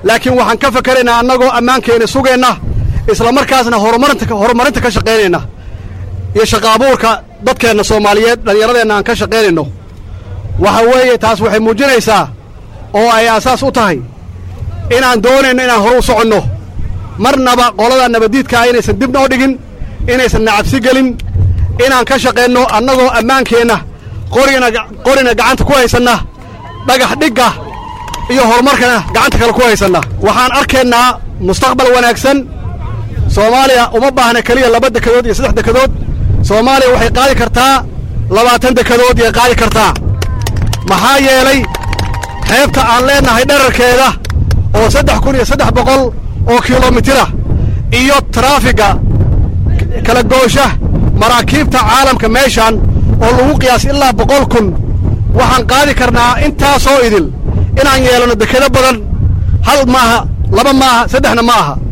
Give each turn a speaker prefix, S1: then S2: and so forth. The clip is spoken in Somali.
S1: laakiin waxaan ka fakaraynaa annagoo ammaankeena sugeenna isla markaasna horumarinta horumarinta ka shaqaynayna iyo shaqa abuurka dadkeenna soomaaliyeed dhallinyaradeenna aan ka shaqaynayno waxa weeye taas waxay muujinaysaa oo ay aasaas u tahay inaan doonayno inaan horu u soconno marnaba qolada nabaddiidkaa inaysan dib noo dhigin inaysan nacabsi gelin inaan ka shaqaynno annagoo ammaankeenna qorina qorina gacanta ku haysanna dhagax dhigga iyo horumarkana gacanta kale ku haysanna waxaan arkaynaa mustaqbal wanaagsan soomaaliya uma baahna keliya laba dekadood iyo saddex dekadood soomaaliya waxay qaadi kartaa labaatan dekadood yay qaadi kartaa maxaa yeelay xeebta aan leennahay dherarkeeda oo saddex kun iyo saddex boqol oo kilomitira iyo taraafiga kala goosha maraakiibta caalamka meeshaan oo lagu qiyaas ilaa boqol kun waxaan qaadi karnaa intaasoo idil inaan yeelanno dekedo badan hal maaha laba maaha saddexna ma aha